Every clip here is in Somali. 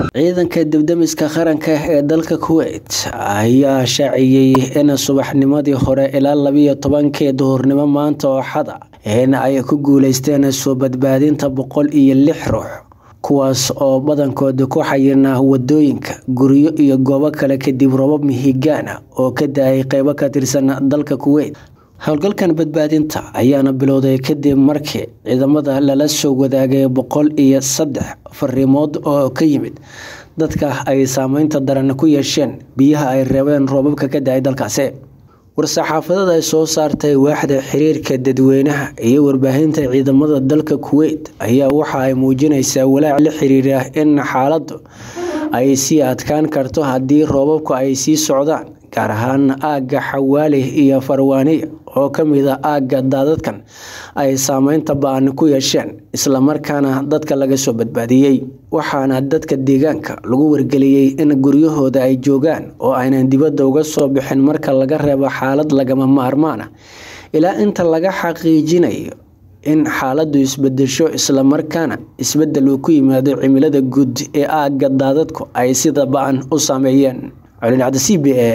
ciidanka dibdamiska qaranka ee dalka kuwait ayaa shaaciyey in subaxnimadii hore ilaa labiyo tobankii duhurnimo maanta oo xada in ay ku guuleysteen soo badbaadinta boqol iyo lix ruux kuwaas oo badankooda ku xayirnaa wadooyinka guryo iyo goobo kale kadib robab mihigaana oo ka da-ay qeybo ka tirsan dalka kuwait howlgalkan badbaadinta ayaana bilowday kadib markii ciidamada lala soo wadaagay boqol iyo saddex fariimood oo ka yimid dadka ay saameynta daran ku yeesheen biyaha ay reebeen roobabka ka da-ay dalkaasi war-saxaafadada ay soo saartay waaxda xiriirka dadweynaha iyo warbaahinta ciidamada dalka kuwait ayaa waxa ay muujinaysaa walaac la xiriira in xaaladdu ay sii adkaan karto haddii roobabku ay sii socdaan gaar ahaan aagga xawaali iyo farwaaniya oo ka mid a aagga daadadkan ay saameynta ba-an ku yeesheen islamarkaana dadka laga soo badbaadiyey waxaana dadka deegaanka lagu wargeliyey in guryahooda ay joogaan oo aynan dibadda uga soo bixin marka laga reebo xaalad lagama maarmaan ah ilaa inta laga xaqiijinayo in xaaladdu isbedesho islamarkaana isbedel uu ku yimaado cimilada guud ee aagga daadadku ay sida ba-an u saameeyeen colin c b e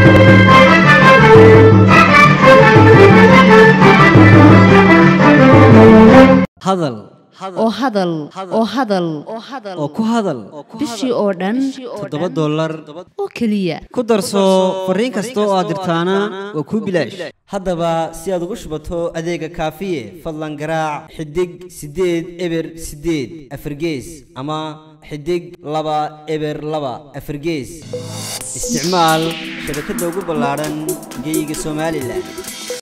hadal oo hadal oo hadal oo ku hadal bishii oo dhan toddoba dollar oo keliya ku darso fariin kasta oo aad dirtaana waa kuu bilaash haddaba si aad ugu shubato adeega kaafiye fadlan garaac xidig siddeed eber siddeed afargees ama xidig laba eber laba afargees isticmaal shabakadda ugu ballaadhan geyga somalilan